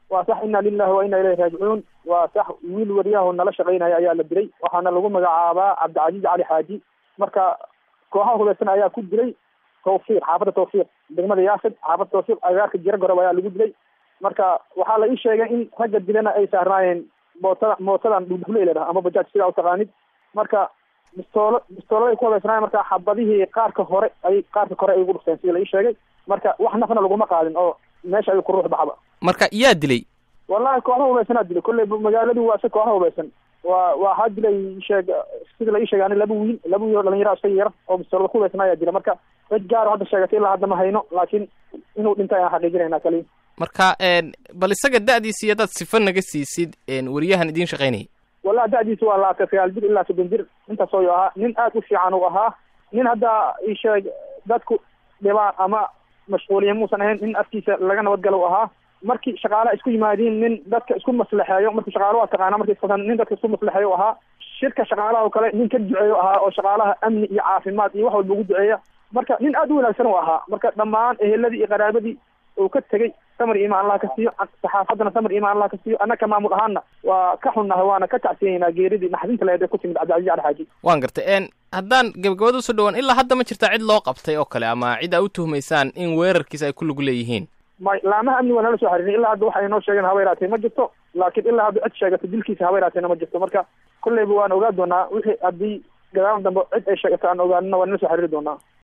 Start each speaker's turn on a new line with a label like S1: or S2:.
S1: waa sax ina lilahi wa ina ilayhi raajicuun waa sax wiil wariyaho nala shaqaynaya ayaa la dilay waxaana lagu magacaabaa cabdicasiiz cali xaaji marka kooxaha hubaysan ayaa ku dilay tawfiiq xaafadda tawfiiq degmada yaasib xaafadda tawfiiq agaarka jira gorob ayaa lagu dilay marka waxaa la ii sheegay in ragga dilana ay saarnaayeen mootada mootadan dhulhuley la dhaha ama bajaaj sidaa utaqaanid marka bistoolo bistoolada ay ku hubaysnaayeen marka xabadihii qaarka hore ay qaarka kore ay ugu dhufteen sida la ii sheegay marka wax nafna laguma qaadin oo meesha ayuu ku ruux baxba
S2: marka yaa dilay
S1: wallahi kooxda hubaysanaa dilay kolley magaaladu waa si kooxda hubaysan waa waxaa dilay sheeg sida la ii sheegay ani laba wiil laba wiil oo dhalinyaro iska yara oo bistoolada ku hubaysan ayaa dila marka cid gaaro hadda sheegatay ilaa hadda ma hayno laakiin inuu dhintay ayaan xaqiijinaynaa kaliya
S2: marka bal isaga da'diisi iyo hadaad sifa naga siisid wariyahan idiin shaqaynayay
S1: wallahi da'diisa waa labaatan sagaal jir ilaa soddon jir intaas oo ahaa nin aad u fiican uu ahaa nin hadda ii sheeg dadku dhibaan ama mashquuliya muusan ahayn nin afkiisa laga nabadgalo u ahaa markii shaqaalaha isku yimaadiin nin dadka isku maslaxeeyo markii shaqaala waa taqaana markii isqasan nin dadka isku maslaxeeyo u ahaa shirka shaqaalaha oo kale nin ka duceeyo ahaa oo shaqaalaha amni iyo caafimaad iyo wax walba ugu duceeya marka nin aad u wanaagsan u ahaa marka dhammaan eheladii iyo qaraabadii uu ka tegey samar imaan allah ka siiyo saxaafaddana samar imaan allah ka siiyo annaka maamul ahaanna waa ka xunnahay waana ka tacsiyeynaa geeridii naxdinta leed ee ku timid cabdicasiis cali xaaji
S2: waan gartay haddaan gabagabada usoo dhawaan ilaa hadda ma jirtaa cid loo qabtay oo kale ama cid aa u tuhmaysaan in weerarkiisa ay ku lug leeyihiin
S1: may laamaha amni waa nala soo xariirin ilaa hadda waxa inoo sheegeen haba yaraatee ma jirto laakiin ilaa hadda cid sheegato dilkiisa haba yaraateena ma jirto marka kolleyba waan ogaa doonaa wixii haddii gadaal dambe cid ay sheegato aan ogaanina waa nala soo xariiri doonaa